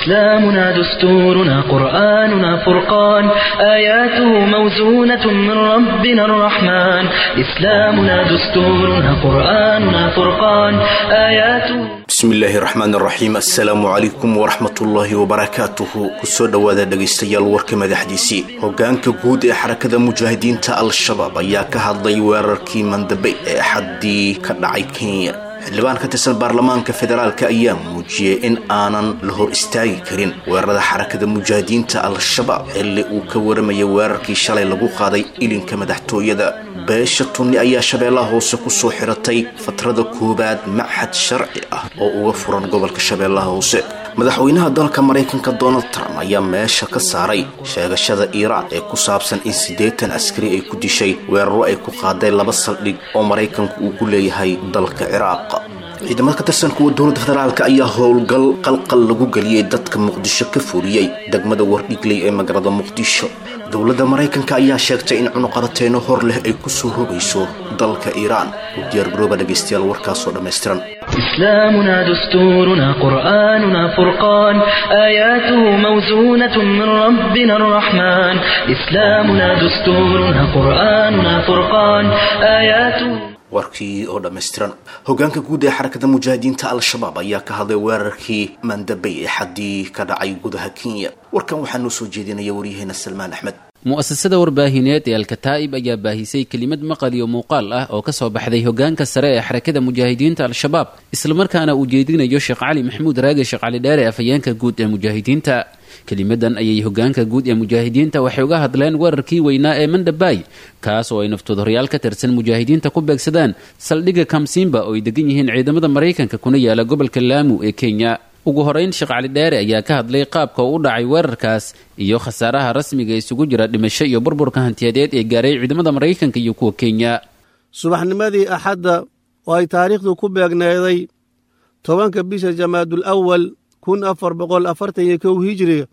إسلامنا دستورنا قرآننا فرقان آياته موزونة من ربنا الرحمن إسلامنا دستورنا قرآننا فرقان آياته bismillaahi raxmaan raxiim assalaamu calaykum waraxmatullaahi wabarakaatuhu kusoo dhowaada dhegaystayaal warka madaxdiisii hogaanka guud ee xarakada mujaahidiinta al-shabaab ayaa ka hadlay weerarkii mandabey ee axaddii ka dhacay kenya xildhibaan ka tirsan baarlamaanka federaalk ayaa muujiyey in aanan la hor istaagi karin weerarada xarakada mujaahidiinta al-shabaab xilli uu ka waramaya weerarkii shalay lagu qaaday ilinka madaxtooyada beesha tunni ayaa shabeellaha hoose kusoo xiratay fatrada koowaad machad sharci ah oo uga furan gobolka shabeellaha hoose madaxweynaha dalka maraykanka donald trump ayaa meesha ka saaray sheegashada iiraan ee ku saabsan in siddeetan askari ay ku dishay weeraro ay ku qaaday laba saldhig oo maraykanku uu ku leeyahay dalka ciraaq ciidamada ka tirsan kuwa dowladda federaalk ayaa howlgal qalqal lagu geliyey dadka muqdisho ka fuliyey degmada wardhigley ee magaalada muqdisho dowladda maraykanka ayaa sheegtay in cunuqabateyno hor leh ay kusoo rogayso dalka iiraan u diyaargarooba dhegaystayaal warkaasoo dhammaystiran إسلامنا دستورنا قرآننا فرقان آياته موزونة من ربنا الرحمن إسلامنا دستورنا قرآننا فرقان آياته warkii oo dhammaystiran hogaanka guud ee xarakada mujaahidiinta al-shabaab ayaa ka hadlay weerarkii mandabey ee xaddii ka dhacay gudaha kenya warkan waxaa noo soo jeedinaya waryaheena salmaan axmed mu'asasada warbaahineed ee alkataa'ib ayaa baahisay kelimad maqal iyo muuqaal ah oo ka soo baxday hogaanka sare ee xarakada mujaahidiinta al-shabaab islamarkaana uu jeedinayo sheekh cali maxamuud raage sheekh cali dheere afhayeenka guud ee mujaahidiinta kelimadan ayay hogaanka guud ee mujaahidiinta waxay uga hadleen weerarkii weynaa ee mandhabaay kaas oo ay naftoodhoryaal ka tirsan mujaahidiinta ku beegsadaan saldhigga kamsimba oo ay degan yihiin ciidamada maraykanka kuna yaala gobolka laamu ee kenya ugu horeyn sheekh cali dheere ayaa ka hadlay qaabka uu u dhacay weerarkaas iyo khasaaraha rasmiga isugu jira dhimasho iyo burburka hantiyadeed ee gaaray ciidamada maraykanka iyo kuwa kenya subaxnimadii axadda oo ay taariikhdu ku beegneeday tobanka bisha jamaadul awal kun afar boqol afartan iyo kow hijiriga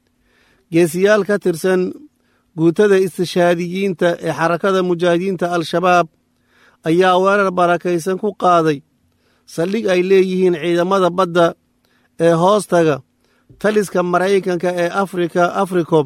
geesiyaal ka tirsan guutada istishaadiyiinta ee xarakada mujaahidiinta al-shabaab ayaa weerar barakaysan ku qaaday saldhig ay leeyihiin ciidamada badda ee hoostaga taliska maraykanka ee afrika africom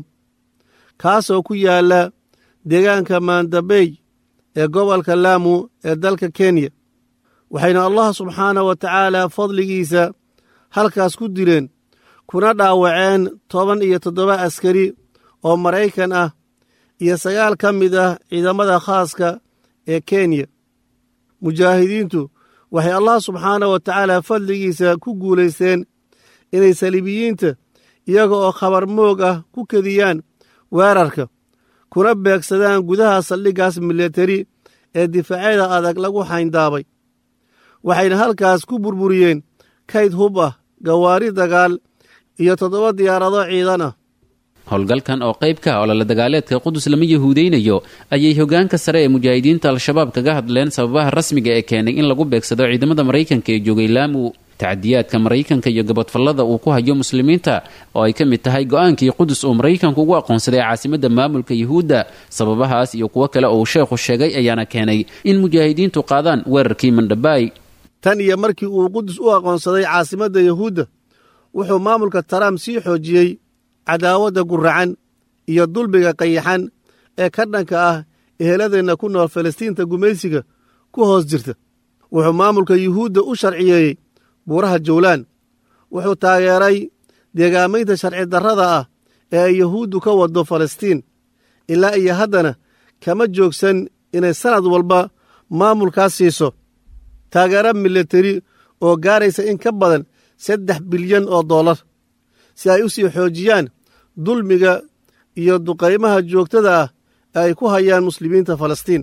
kaasoo ku yaalla deegaanka maandabey ee gobolka laamu ee dalka kenya waxayna allah subxaanah wa tacaala fadligiisa halkaas ku dileen kuna dhaawaceen toban iyo toddoba askari oo maraykan ah iyo sagaal ka mid ah ciidamada khaaska ee kenya mujaahidiintu waxay allah subxaanah wa tacaala fadligiisa ku guulaysteen inay saliibiyiinta iyaga oo khabar moog ah ku kediyaan weerarka kuna beegsadaan gudaha saldhiggaas milatari ee difaacyada adag lagu xayndaabay waxayna halkaas ku burburiyeen kayd hub ah gawaari dagaal iyo toddoba diyaarado ciidan ah howlgalkan oo qayb ka ah olole dagaaleedka qudus lama yahuudeynayo ayay hogaanka sare ee mujaahidiinta al-shabaab kaga hadleen sababaha rasmiga ee keenay in lagu beegsado ciidamada maraykanka ee joogay laamu tacadiyaadka maraykanka iyo gabadfallada uu ku hayo muslimiinta oo ay ka mid tahay go-aankii qudus uu maraykanku ugu aqoonsaday caasimadda maamulka yuhuudda sababahaas iyo kuwo kale oo uu sheekhu sheegay ayaana keenay in mujaahidiintu qaadaan weerarkii mandhabaay tan iyo markii uu qudus u aqoonsaday caasimadda yuhuudda wuxuu maamulka trump sii xoojiyey cadaawadda guracan iyo dulbiga qayaxan ee ka dhanka ah eheladeenna ku nool falastiinta gumaysiga ku hoos jirta wuxuu maamulka yuhuudda u sharciyeeyey buuraha jawlaan wuxuu taageeray deegaamaynta sharci darrada ah ee ay yuhuuddu ka waddo falastiin ilaa iyo haddana kama joogsan inay sannad walba maamulkaas siiso taageero milateri oo gaaraysa in ka badan saddex bilyan oo dollar si ay u sii xoojiyaan dulmiga iyo duqaymaha joogtada ah ee ay ku hayaan muslimiinta falastiin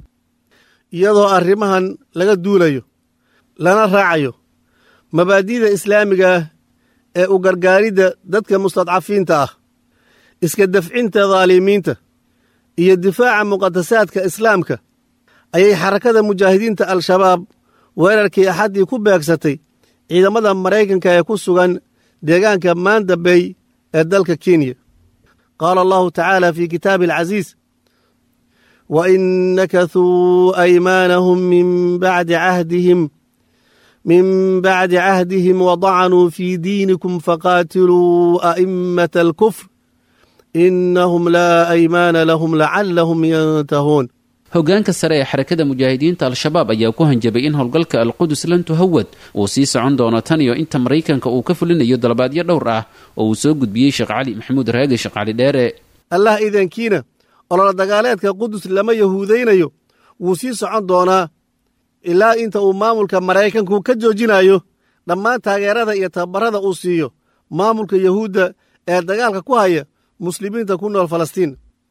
iyadoo arrimahan laga duulayo lana raacayo mabaadi'da islaamiga ah ee u gargaaridda dadka mustadcafiinta ah iska dafcinta daalimiinta iyo difaaca muqadasaadka islaamka ayay xarakada mujaahidiinta al-shabaab weerarkii axaddii ku beegsatay ciidamada maraykanka ee ku sugan deegaanka maanda bay ee dalka kenya qaala allahu tacaala fii kitaabi alcasiis wa in nakathuu aymaanahum min bacdi cahdihim min bacdi cahdihim wadacanuu fii diinikum faqaatiluu a'immata alkufr inahum laa aymaana lahum lacalahum yantahuun hoggaanka sare ee xarakada mujaahidiinta al-shabaab ayaa ku hanjabay in howlgalka alqudus lan tuhawad uu sii socon doono tan iyo inta maraykanka uu ka fulinayo dalabaadyo dhowr ah oo uu soo gudbiyey sheekh cali maxamuud raage sheekh cali dheere allah idankiina olola dagaaleedka qudus lama yahuudaynayo wuu sii socon doonaa ilaa inta uu maamulka maraykanku ka joojinayo dhammaan taageerada iyo tababarada uu siiyo maamulka yahuudda ee dagaalka ku haya muslimiinta ku nool falastiin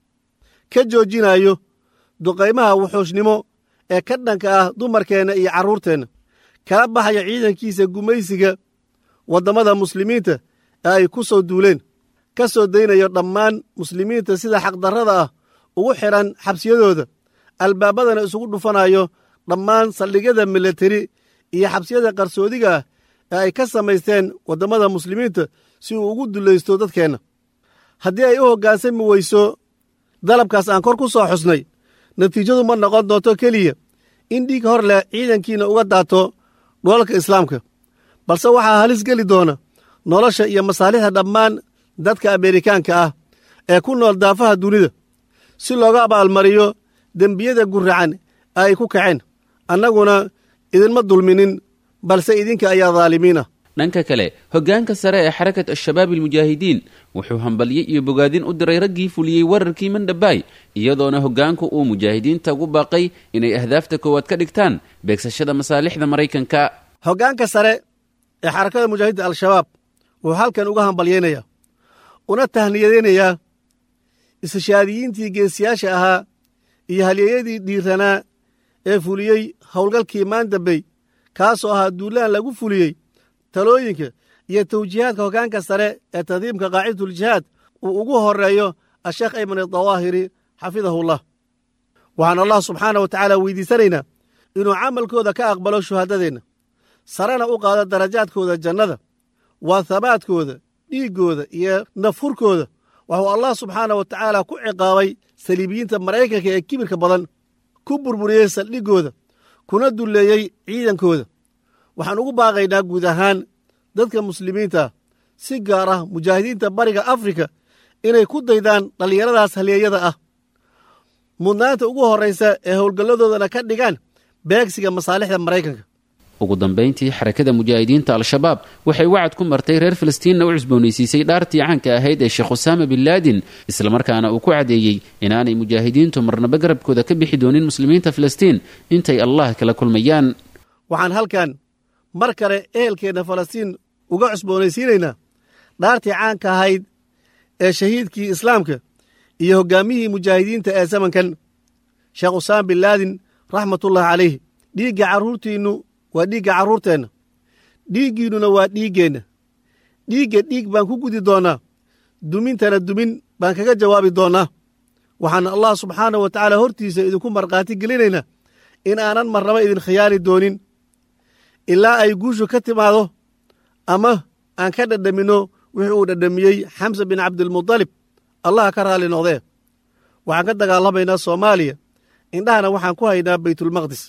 ka joojinayo duqaymaha wuxuushnimo ee ka dhanka ah dumarkeenna iyo carruurteenna kala baxaya ciidankiisa gumaysiga waddamada muslimiinta ee ay ku soo duuleen ka soo daynayo dhammaan muslimiinta sida xaqdarrada ah ugu xidhan xabsiyadooda albaabadana isugu dhufanayo dhammaan saldhigyada milateri iyo xabsiyada qarsoodiga ah ee ay ka samaysteen waddamada muslimiinta si uu ugu dulaysto dadkeenna haddii ay u hoggaansami weyso dalabkaas aan kor ku soo xusnay natiijadu ma noqon doonto keliya in dhiig hor leh ciidankiina uga daato dholalka islaamka balse waxaa halis geli doona nolosha iyo masaalixda dhammaan dadka ameerikaanka ah ee ku nool daafaha dunida si looga abaalmariyo dembiyada guracan ee ay ku kaceen annaguna idinma dulminin balse idinka ayaa daalimiin ah dhanka kale hoggaanka sare ee xarakat al-shabaab almujaahidiin wuxuu hambalye iyo bogaadin u diray raggii fuliyey wararkii mandhabaay iyadoona hoggaanku uu mujaahidiinta ugu baaqay inay ahdaafta koowaad ka dhigtaan beegsashada masaalixda maraykanka hoggaanka sare ee xarakada mujaahidiinta al-shabaab wuxuu halkan uga hambalyaynayaa una tahniyadaynayaa istishhaadiyiintii geesiyaasha ahaa iyo halyeeyadii dhiiranaa ee fuliyey howlgalkii maandambey kaasoo ahaa duulaan lagu fuliyey talooyinka iyo tawjiihaadka hoggaanka sare ee tadiimka qaacidatuljihaad uu ugu horreeyo asheekh ayman adawaahiri xafidahullah waxaan allah subxaana wa tacaala weydiisanaynaa inuu camalkooda ka aqbalo shuhaadadeenna sarena u qaado darajaadkooda jannada waa habaadkooda dhiiggooda iyo nafhurkooda waxuu allah subxaana wa tacaala ku ciqaabay saliibiyiinta maraykanka ee kibirka badan ku burburiyey saldhiggooda kuna dulleeyey ciidankooda waxaan ugu baaqaynaa guud ahaan dadka muslimiinta si gaar ah mujaahidiinta bariga afrika inay ku daydaan dhallinyaradaas halyeeyada ah mudnaanta ugu horraysa ee howlgalladoodana ka dhigaan beegsiga masaalixda maraykanka ugu dambayntii xarakada mujaahidiinta al-shabaab waxay wacad ku martay reer falastiinna u cusboonaysiisay dhaartii caanka ahayd ee sheekh usaama bin laadin islamarkaana uu ku cadeeyey inaanay mujaahidiintu marnaba garabkooda ka bixi doonin muslimiinta falastiin intay allah kala kulmayaan waxaan halkan mar kale ehelkeenna falastiin uga cusboonaysiinaynaa dhaartii caanka ahayd ee shahiidkii islaamka iyo hoggaamiyihii mujaahidiinta ee zamankan sheekh usaama bin laadin raxmatullahi calayh dhiigga carruurtiinnu waa dhiigga carruurteenna dhiiggiinnuna waa dhiiggeenna dhiigga dhiig baan ku gudi doonnaa dumintana dumin baan kaga jawaabi doonnaa waxaana allah subxaana wa tacaala hortiisa idinku markhaati gelinaynaa in aanan marnaba idin khiyaani doonin ilaa ay guushu ka timaado ama aan ka dhadhaminno wixii uu dhadhamiyey xamsa bin cabdilmudalib allah ka raalli noqdee waxaan ka dagaalamaynaa soomaaliya indhahana waxaan ku haynaa baytulmaqdis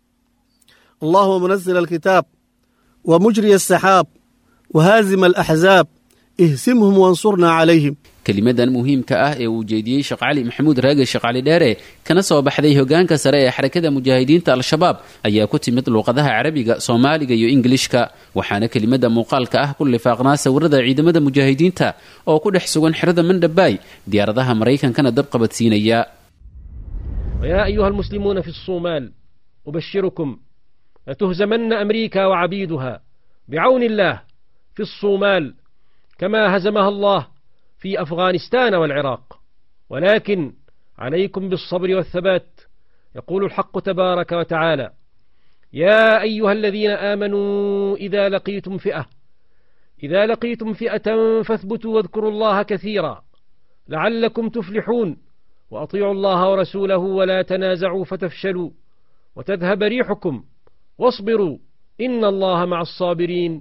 allahuma munazil alkitaab wa mujriya asaxaab wa haazima alaxzaab ihsimhum wansurnaa calayhim kelimadan muhiimka ah ee uu jeediyey sheekh cali maxamuud raage sheekh cali dheere kana soo baxday hoggaanka sare ee xarakada mujaahidiinta al-shabaab ayaa ku timid luuqadaha carabiga soomaaliga iyo ingilishka waxaana kelimada muuqaalka ah ku lifaaqnaa sawirada ciidamada mujaahidiinta oo ku dhex sugan xerada mandhabaay diyaaradaha maraykankana dab qabadsiinaya ويا أيها المسلمون في الصومال أبشركم لتهزمن أمريكا وعبيدها بعون الله في الصومال كما هزمها الله في أفغانستان والعراق ولكن عليكم بالصبر والثبات يقول الحق تبارك وتعالى يا أيها الذين آمنوا إذا لقيتم فئة إذا لقيتم فئة فاثبتوا واذكروا الله كثيرا لعلكم تفلحون وأطيعوا الله ورسوله ولا تنازعوا فتفشلوا وتذهب ريحكم واصبروا إن الله مع الصابرين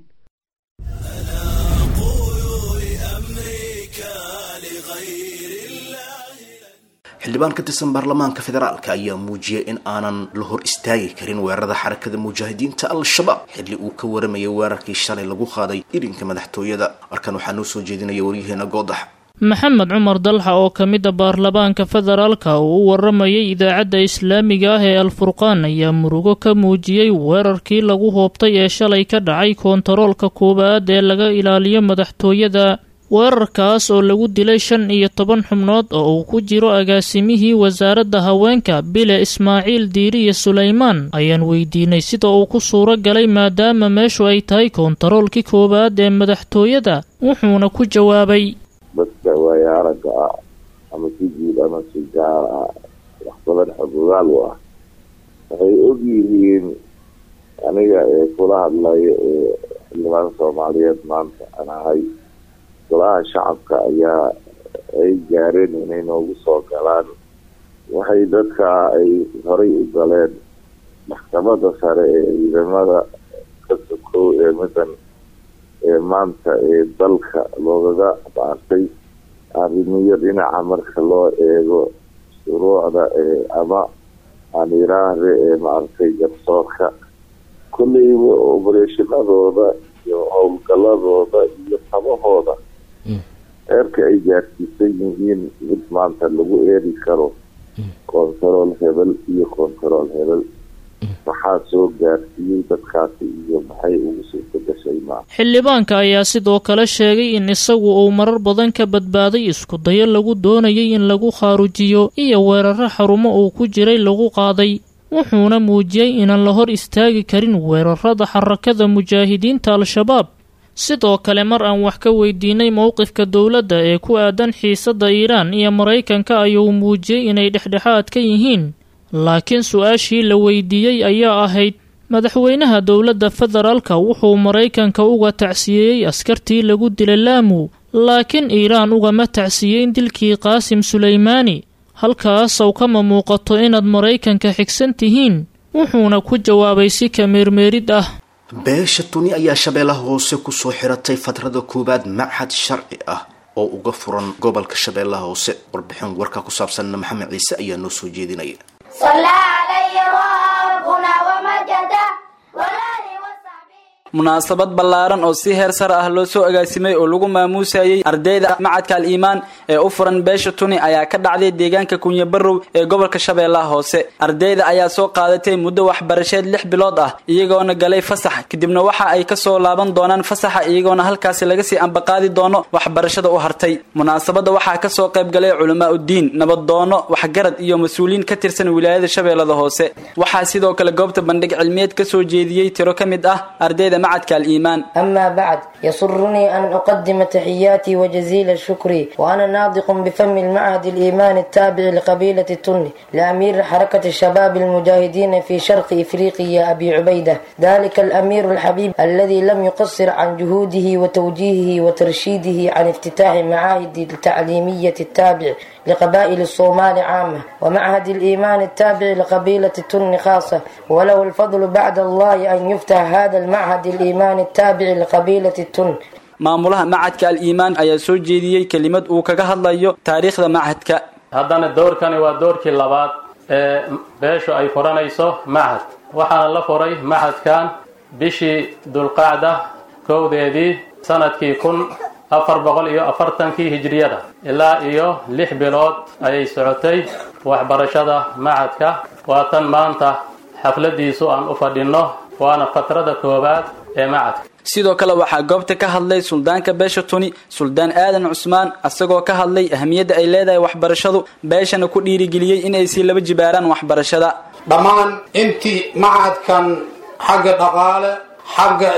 xildhibaan ka tirsan baarlamaanka federaalka ayaa muujiyay in aanan la hor istaagi karin weerarada xarakada mujaahidiinta al-shabaab xilli uu ka waramayay weerarkii shalay lagu qaaday irinka madaxtooyada markan waxaa noo soo jeedinaya waryaheena goodax maxamed cumar dalxa oo ka mid a baarlamaanka federaalka uu u waramayay idaacadda islaamiga ah ee alfurqaan ayaa murugo ka muujiyey weerarkii lagu hoobtay ee shalay ka dhacay koontaroolka koowaad ee laga ilaaliyo madaxtooyada weerarkaas oo lagu dilay shan iyo toban xubnood oo uu ku jiro agaasimihii wasaaradda haweenka bile ismaaciil diiriye sulaymaan ayaan weydiinay sida uu ku suuro galay maadaama meeshu ay tahay koontaroolkii koowaad ee madaxtooyada wuxuuna ku jawaabay dadka waaya aragga ah ama si guud ama si gaar ah wax badan xogogaal u ah waxay og yihiin aniga ee kula hadlaya ee xildhibaan soomaaliyeed maanta aan ahay golaha shacabka ayaa ay gaareen inay noogu soo galaan waxay dadka ay horay u galeen maxkamada sare ee ciidamada ka sokow ee middan ee maanta ee dalka loogaga baartay arrimiyo dhinaca marka loo eego shuruucda ee ama aan iraahde ee maaragtay garsoorka kolleyba obereshinadooda iyo howlgaladooda iyo tabahooda eerka ay gaarsiisan yihiin mid maanta lagu eeri karo kontarool hebel iyo kontarool hebel maxaa soo gaarsiiyey dadkaasi iyo maxay ugu suurta gashay maa xildhibaanka ayaa sidoo kale sheegay in isagu uu marar badan ka badbaaday isku dayo lagu doonayay in lagu khaarujiyo iyo weeraro xarumo uu ku jiray lagu qaaday wuxuuna muujiyey inaan la hor istaagi karin weerarada xarakada mujaahidiinta al-shabaab sidoo kale mar aan wax ka weydiinay mowqifka dowladda ee ku aadan xiisadda iiraan iyo maraykanka ayuu muujiyey inay dhexdhexaad ka yihiin laakiin su-aashii la weydiiyey ayaa ahayd madaxweynaha dowladda federaalka wuxuu maraykanka uga tacsiyeeyey askartii lagu dilay laamu laakiin iiraan ugama tacsiyeyn dilkii qaasim sulaymaani halkaasaw kama muuqato inaad maraykanka xigsan tihiin wuxuuna ku jawaabay si kameermeerid ah beesha tuni ayaa shabeellaha hoose kusoo xiratay fatrada koowaad machad sharci ah oo uga furan gobolka shabeellaha hoose warbixin warka ku saabsanna maxamed ciise ayaa noo soo jeedinaya munaasabad ballaaran oo si heer sare ah loo soo agaasimay oo lagu maamuusayay ardayda macadka al iimaan ee u furan beesha tuni ayaa ka dhacday deegaanka kunyabarow ee gobolka shabeellaha hoose ardayda ayaa soo qaadatay muddo waxbarasheed lix bilood ah iyagoona galay fasax kadibna waxa ay kasoo laaban doonaan fasaxa iyagoona halkaasi laga sii ambaqaadi doono waxbarashada u hartay munaasabadda waxaa kasoo qayb galay culamaa uddiin nabadoono waxgarad iyo mas-uuliyiin ka tirsan wilaayada shabeellada hoose waxaa sidoo kale goobta bandhig cilmiyeed kasoo jeediyey tiro ka mid ah ardayda معدك الإيمان أما بعد يسرني أن أقدم تحياتي وجزيل الشكر وأنا ناطق بفم المعهد الإيمان التابع لقبيلة التني لأمير حركة الشباب المجاهدين في شرق إفريقيا أبي عبيدة ذلك الأمير الحبيب الذي لم يقصر عن جهوده وتوجيهه وترشيده عن افتتاح معاهد التعليمية التابع لقبائل الصومال عامة ومعهد الإيمان التابع لقبيلة التن خاصة وله الفضل بعد الله أن يفتح هذا المعهد الإيمان التابع لقبيلة التن maamulaha macadka al-iimaan ayaa soo jeediyey kelimad uu kaga hadlayo taariikhda macadka haddana doorkani waa doorkii labaad ee beeshu ay furanayso machad waxaana la furay machadkan bishii dulqacda kowdeedii sanadkii kun afar boqol iyo afartankii hijriyada ilaa iyo lix bilood ayay socotay waxbarashada machadka waa tan maanta xafladiisu aan u fadhinno waana fatrada koowaad ee machadka sidoo kale waxaa goobta ka hadlay suldaanka beesha tuni suldaan aadan cusmaan isagoo ka hadlay ahamiyadda ay leedahay waxbarashadu beeshana ku dhiirigeliyey in ay sii laba jibaaraan waxbarashada dhammaan intii macadkan xagga dhaqaale xagga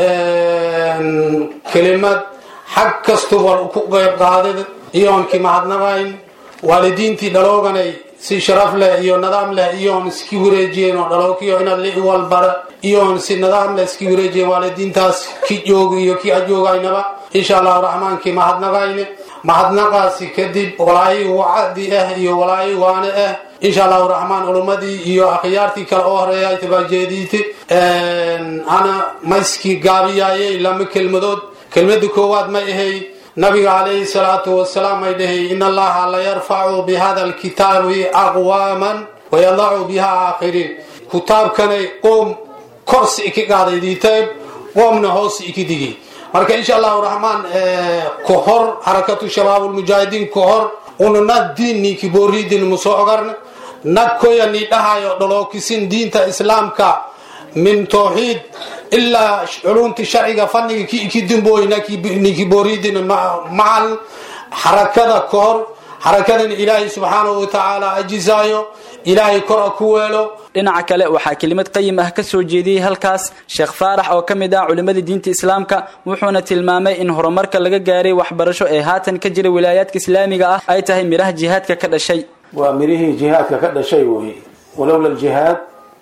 kelimad xag kastuba ku qayb qaadid iyoonkii mahadnaqayn waalidiintii dhalooganay si sharaf leh iyo nidaam leh iyoon iski wareejiyeen oo dhalookiyo inaad li walbara iyoon si nidaam leh iski wareejiyeen waalidiintaas ki jooga iyo ki ajoogaynaba insha allahu raxmaankii mahadnaqayne mahadnaqaasi kadib walaayi wacdi ah iyo walaayi waane ah insha allahu raxmaan culummadii iyo akhyaartii kale oo horeeya ay tabaajeediite ana mayskii gaabiyaayay lama kelmadood kelmada koowaad ma ahay nabiga calayhi salaatu wasalaam ay dhahay in allaha la yarfacu bihada alkitaabi aqwaaman wayadacu biha aakhiriin kitaabkanay qoom korsi iki qaaday diitayb qoomna hoos iki digay marka insha allahu raxmaan ka hor xarakatu shabaab ulmujaahidiin ka hor una nag diin ninki booriidin musoo ogarna nag koya ni dhahayo dholookisin diinta islaamka min tawxiid ilaa culunti sharciga fanniga ki iki dimbooy ninki booriidin macal xarakada ka hor xarakadan ilaahay subxaanahu watacaala ajisaayo ilaahay kora ku weelo dhinaca kale waxaa kelimad qayim ah ka soo jeediyey halkaas sheekh faarax oo ka mid ah culimmadii diinta islaamka wuxuuna tilmaamay in horumarka laga gaaray waxbarasho ee haatan ka jira wilaayaadka islaamiga ah ay tahay midhaha jihaadka ka dhashay waa midhihii jihaadka ka dhashay wey walowla aljihaad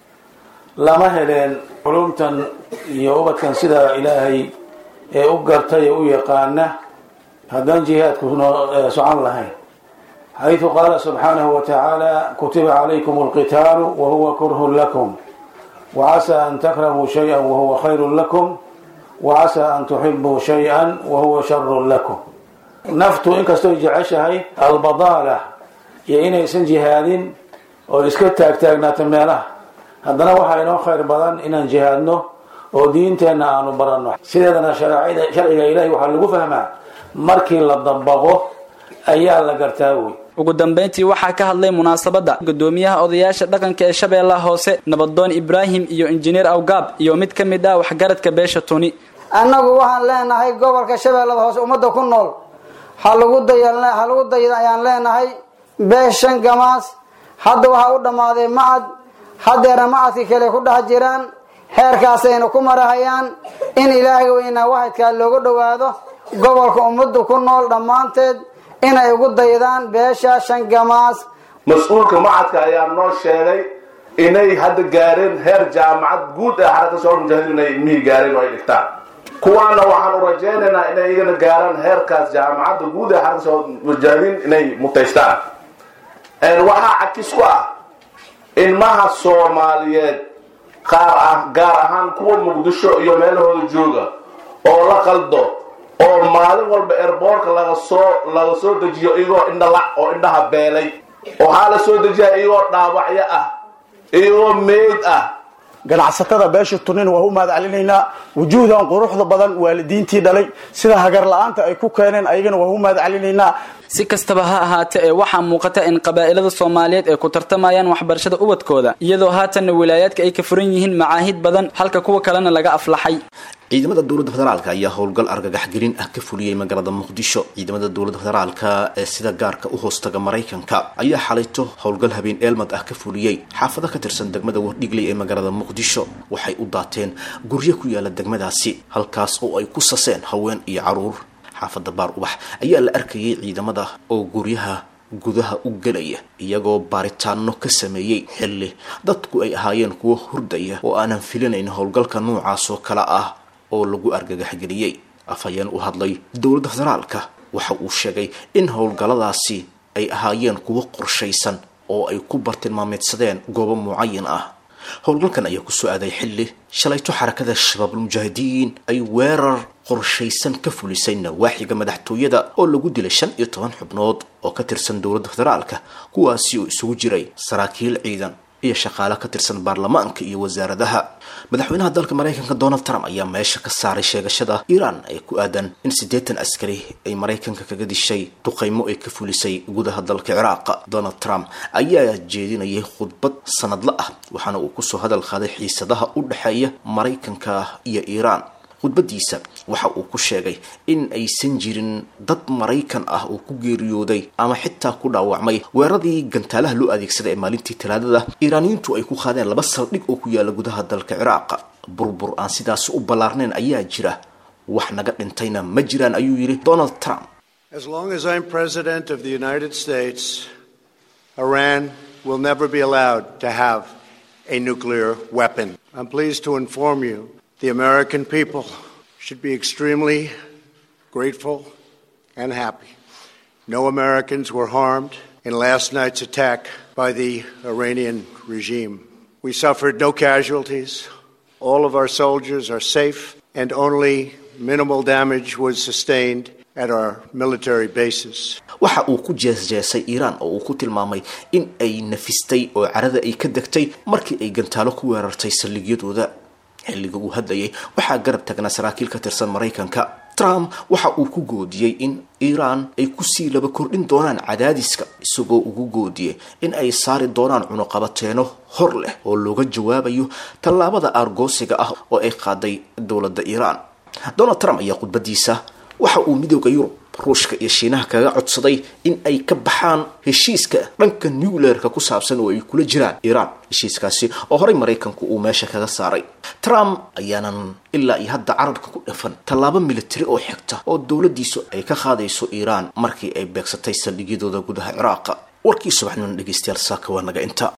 lama heleen culumtan iyo ubadkan sida ilaahay ee u gartay ee u yaqaana haddaan jihaadku noo socon lahayn xayثu qaala subxaanahu watacaala kutiba calaykum اlqitaalu wahuwa kurhun lakum wacasaa an takrahuu shayئa wahuwa khayru lakum wacasaa an tuxibuu shayئa wahuwa sharu lakum naftu inkastooy jeceshahay albadaala iyo inaysan jihaadin oo iska taagtaagnaato meelaha haddana waxaa inoo khayr badan inaan jihaadno oo diinteenna aanu baranno sideedana sharciga ilahi waxaa lagu fahmaa markii la dabaqo ayaa la gartaa wey ugu dambayntii waxaa ka hadlay munaasabadda gudoomiyaha odayaasha dhaqanka ee shabeellaha hoose nabadoon ibraahim iyo injineer awgaab iyo mid ka mid ah waxgaradka beesha tuni annagu waxaan leenahay gobolka shabeellada hoose ummadda ku nool ha lagu daya ha lagu dayda ayaan leenahay beeshan gamaas hadda waxaa u dhammaaday macad haddeerna macadka kale ku dhex jiraan xeerkaasayna ku marahayaan in ilaahay weynaa waxadkaa looga dhowaado gobolka ummadda ku nool dhammaanteed inay ugu daydaan beesha shan gamaas mas-uulka macadka ayaa noo sheegay inay hadda gaareen heer jaamacad guud ee xaraka soo mujaahidiin inay ilmihii gaareen oo ay dhigtaan kuwaana waxaan u rajaynaynaa inay iyagana gaaraan heerkaas jaamacadda guud ee xaraka soo mujaahidiin inay mutaystaan waxaa cakis ku ah ilmaha soomaaliyeed qaar ah gaar ahaan kuwa muqdisho iyo meelahooda jooga oo la qaldo oo maalin walba erboorka laga soo laga soo dejiyo iyagoo indhala oo indhaha beelay waxaa la soo dejiya iyagoo dhaawacyo ah iyagoo meyd ah ganacsatada beesha tunin waa u mahad celinaynaa wujuuhdan quruxda badan waalidiintii dhalay sida hagar la-aanta ay ku keeneen ayagana waa u mahad celinaynaa si kastaba ha ahaatee ee waxaa muuqata in qabaa'ilada soomaaliyeed ay ku tartamayaan waxbarashada ubadkooda iyadoo haatanna wilaayaadka ay ka furan yihiin macaahid badan halka kuwa kalena laga aflaxay ciidamada dowladda federaalk ayaa howlgal argagaxgelin ah ka fuliyey magaalada muqdisho ciidamada dowladda federaalka ee sida gaarka u hoostaga maraykanka ayaa xalayto howlgal habeen eelmad ah ka fuliyey xaafado ka tirsan degmada wardhigley ee magaalada muqdisho waxay u daateen guryo ku yaala degmadaasi halkaas oo ay ku saseen haween iyo caruur xaafada baar ubax ayaa la arkayay ciidamada oo guryaha gudaha u gelaya iyagoo baaritaano ka sameeyey xilli dadku ay ahaayeen kuwo hurdaya oo aanan filinayn howlgalka noocaas oo kale ah oo lagu argagaxgeliyey afhayeen u hadlay dowladda federaalka waxa uu sheegay in howlgalladaasi ay ahaayeen kuwo qorshaysan oo ay ku bartilmaameedsadeen goobo mucayan ah howlgalkan ayaa kusoo aaday xilli shalayto xarakada shabaabulmujaahidiin ay weerar qorshaysan ka fulisay nawaaxiga madaxtooyada oo lagu dilay shan iyo toban xubnood oo ka tirsan dowladda federaalka kuwaasi oo isugu jiray saraakiil ciidan iyo shaqaale ka tirsan baarlamaanka iyo wasaaradaha madaxweynaha dalka maraykanka donald trump ayaa meesha ka saaray sheegashada iiraan ee ku aadan in siddeetan askari ay maraykanka kaga dishay duqaymo ay ka fulisay gudaha dalka ciraaq donald trump ayaa jeedinayay khudbad sanadla ah waxaana uu kusoo hadal qaaday xiisadaha u dhexeeya maraykanka iyo iiraan khudbadiisa waxa uu ku sheegay in aysan jirin dad maraykan ah oo ku geeriyooday ama xitaa ku dhaawacmay weeraradii gantaalaha loo adeegsaday ee maalintii talaadada iiraaniyiintu ay ku qaadeen laba saldhig oo ku yaala gudaha dalka ciraaq burbur aan sidaasi u ballaarnayn ayaa jira wax naga dhintayna ma jiraan ayuu yidhi donald trump As long as I'm president of the United States, Iran will never be allowed to have a nuclear weapon. I'm pleased to inform you the American people should be extremely grateful and happy. No Americans were harmed in last night's attack by the Iranian regime. We suffered no casualties. All of our soldiers are safe, and only minimal damage was sustained at our military bases. waxa uu ku jeesjeesay iiraan oo uu ku tilmaamay in ay nafistay oo carada ay ka degtay markii ay gantaalo ku weerartay saldhigyadooda xilliga uu hadlayay waxaa garab tagnaa saraakiil ka tirsan maraykanka trump waxa uu ku goodiyey in iiraan ay kusii laba kordhin doonaan cadaadiska isagoo ugu goodiyey in ay saari doonaan cunuqabateeno hor leh oo looga jawaabayo tallaabada aargoosiga ah oo ay qaaday dowladda iiraan donald trump ayaa khudbadiisa waxa uu midooda yurub ruushka iyo shiinaha kaga codsaday in ay ka baxaan heshiiska dhanka nucleerka ku saabsan oo ay kula jiraan iiraan heshiiskaasi oo horey maraykanku uu meesha kaga saaray trump ayaanan ilaa iyo hadda carabka ku dhafan tallaabo militari oo xigta oo dowladdiisu ay ka qaadayso iiraan markii ay beegsatay saldhigyadooda gudaha ciraaqa warkii subaxnimo dhegeystayaal saaka waa naga inta